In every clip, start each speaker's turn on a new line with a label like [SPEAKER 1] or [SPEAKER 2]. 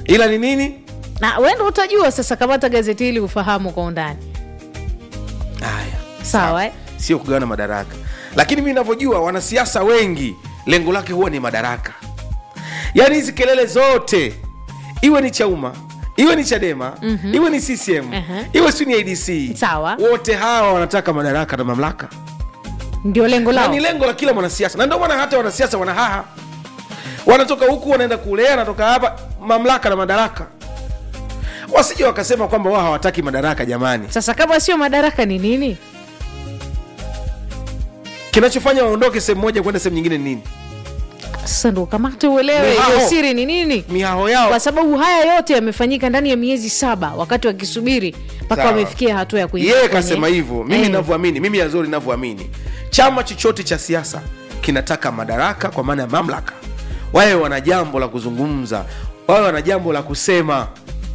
[SPEAKER 1] ila ni nini
[SPEAKER 2] na wendo utajua sasa kamata gazeti hili ufahamu kwa undani
[SPEAKER 1] haya
[SPEAKER 2] sawa eh?
[SPEAKER 1] sio kugawana madaraka lakini mi navyojua wanasiasa wengi lengo lake huwa ni madaraka yaani hizi kelele zote iwe ni chauma iwe ni chadema mm-hmm. iwe ni ccm
[SPEAKER 2] Mhm.
[SPEAKER 1] iwe si ni adc
[SPEAKER 2] Sawa.
[SPEAKER 1] wote hawa wanataka madaraka na mamlaka
[SPEAKER 2] ndio lengo
[SPEAKER 1] na
[SPEAKER 2] lao
[SPEAKER 1] ni lengo la kila mwanasiasa na ndio maana hata wanasiasa wanahaha wanatoka huku wanaenda kule anatoka hapa mamlaka na madaraka wasije wakasema kwamba wao hawataki madaraka jamani
[SPEAKER 2] sasa kama sio madaraka ni nini
[SPEAKER 1] kinachofanya waondoke sehemu moja kwenda sehemu nyingine ni nini
[SPEAKER 2] sasa ndo kamate uelewe
[SPEAKER 1] Ni hao.
[SPEAKER 2] hiyo siri ni nini
[SPEAKER 1] mihaho yao
[SPEAKER 2] kwa sababu haya yote yamefanyika ndani ya miezi saba wakati wakisubiri mpaka
[SPEAKER 1] Sawa.
[SPEAKER 2] wamefikia hatua ya kuingia
[SPEAKER 1] yeye
[SPEAKER 2] kwenye-
[SPEAKER 1] kasema hivyo mimi
[SPEAKER 2] Eh.
[SPEAKER 1] navyoamini mimi yazori navyoamini chama chochote cha siasa kinataka madaraka kwa maana ya mamlaka wawe wana jambo la kuzungumza wawe wana jambo la kusema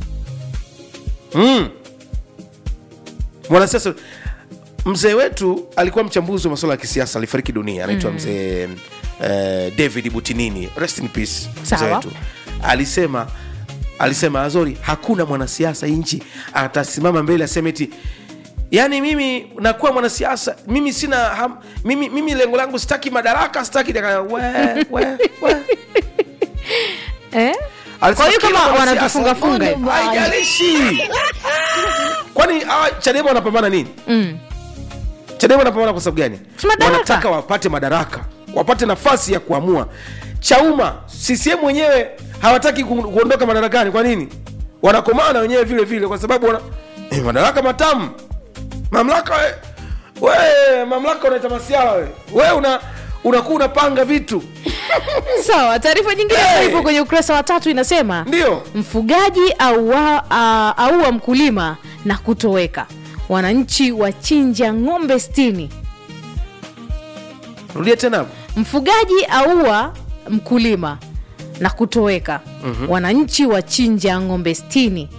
[SPEAKER 1] mm. mwanasiasa mzee wetu alikuwa mchambuzi wa masuala ya kisiasa alifariki dunia anaitwa mzee eh, david butinini rest in peace mzee
[SPEAKER 2] Sawa.
[SPEAKER 1] wetu alisema alisema azori hakuna mwanasiasa hii nchi atasimama mbele aseme eti yaani mimi nakuwa mwanasiasa mimi sina ham, mimi, mimi lengo langu sitaki madaraka sitaki daka- we, we, we.
[SPEAKER 2] eh?
[SPEAKER 1] Alisema
[SPEAKER 2] Kwa hiyo
[SPEAKER 1] kila
[SPEAKER 2] kama
[SPEAKER 1] mwanasiasa-
[SPEAKER 2] wanatufunga-funga hivi.
[SPEAKER 1] haijalishi kwani hawa chadema wanapambana nini
[SPEAKER 2] mm.
[SPEAKER 1] chadema wanapambana kwa sababu gani
[SPEAKER 2] Si madaraka.
[SPEAKER 1] wanataka wapate madaraka wapate nafasi ya kuamua chauma ccm wenyewe hawataki ku- kuondoka madarakani kwa nini wanakomana wenyewe vile vile kwa sababu wana eh, madaraka matamu mamlaka we, we mamlaka unaita masiala we we una unakuwa unapanga vitu
[SPEAKER 2] sawa taarifa nyingine
[SPEAKER 1] Hey!
[SPEAKER 2] hey. ipo kwenye ukurasa wa tatu inasema
[SPEAKER 1] ndio
[SPEAKER 2] mfugaji aua, a- aua mkulima na kutoweka wananchi wachinja ng'ombe stini
[SPEAKER 1] rudia tena hapo
[SPEAKER 2] mfugaji aua mkulima na kutoweka mm-hmm. wananchi wachinja ng'ombe stini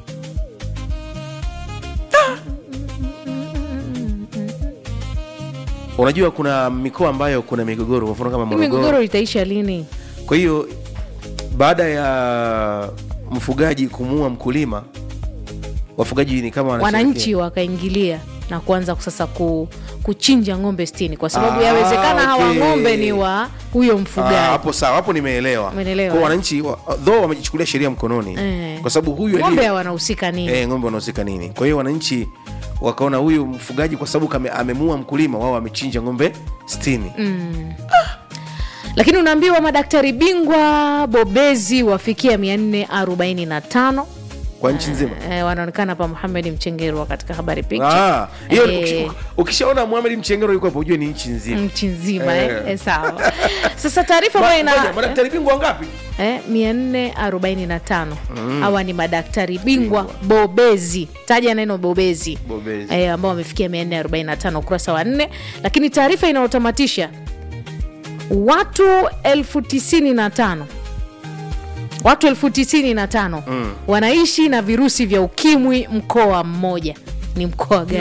[SPEAKER 1] unajua kuna mikoa ambayo kuna migogoro kwa mfano kama
[SPEAKER 2] Hii
[SPEAKER 1] morogoro
[SPEAKER 2] migogoro itaisha lini
[SPEAKER 1] kwa hiyo baada ya mfugaji kumuua mkulima wafugaji ni kama wanasherekea.
[SPEAKER 2] wananchi wakaingilia na kuanza sasa ku, kuchinja ng'ombe stini kwa sababu
[SPEAKER 1] Ah,
[SPEAKER 2] yawezekana hawa
[SPEAKER 1] okay.
[SPEAKER 2] ng'ombe ni wa huyo
[SPEAKER 1] Ah,
[SPEAKER 2] mfugaji
[SPEAKER 1] hapo sawa hapo nimeelewa
[SPEAKER 2] Umeelewa,
[SPEAKER 1] Kwa
[SPEAKER 2] eh?
[SPEAKER 1] wananchi wa- though wamejichukulia sheria mkononi
[SPEAKER 2] Eh.
[SPEAKER 1] kwa sababu huyu
[SPEAKER 2] ng'ombe
[SPEAKER 1] aliye-
[SPEAKER 2] wanahusika nini
[SPEAKER 1] eh, ng'ombe wanahusika nini kwa hiyo wananchi wakaona huyu mfugaji kwa sababu kame- amemua mkulima wao wamechinja ng'ombe 60
[SPEAKER 2] lakini unaambiwa madaktari bingwa bobezi wafikia 445
[SPEAKER 1] kwa nchi nzima
[SPEAKER 2] eh, wanaonekana hapa muhamed mchengerwa katika habari picha
[SPEAKER 1] Ah, hiyo
[SPEAKER 2] Eh.
[SPEAKER 1] ukish- ukishaona Mohamed Mchengero yuko hapo ujue ni nchi nzima
[SPEAKER 2] nchi nzima
[SPEAKER 1] Eh.
[SPEAKER 2] eh. Eh, sawa sasa taarifa
[SPEAKER 1] Ma-
[SPEAKER 2] ambayo
[SPEAKER 1] ngoja,
[SPEAKER 2] ina
[SPEAKER 1] madaktari bingwa wangapi
[SPEAKER 2] eh, 445 hawa ni madaktari bingwa bobezi taja neno bobezi
[SPEAKER 1] Bobezi.
[SPEAKER 2] eh, ambao wamefikia 445 ukurasa wa nne lakini taarifa inayotamatisha watu elfu tisini na tano watu elfu tisini na tano wanaishi na virusi vya ukimwi mkoa mmoja ni mkoa gani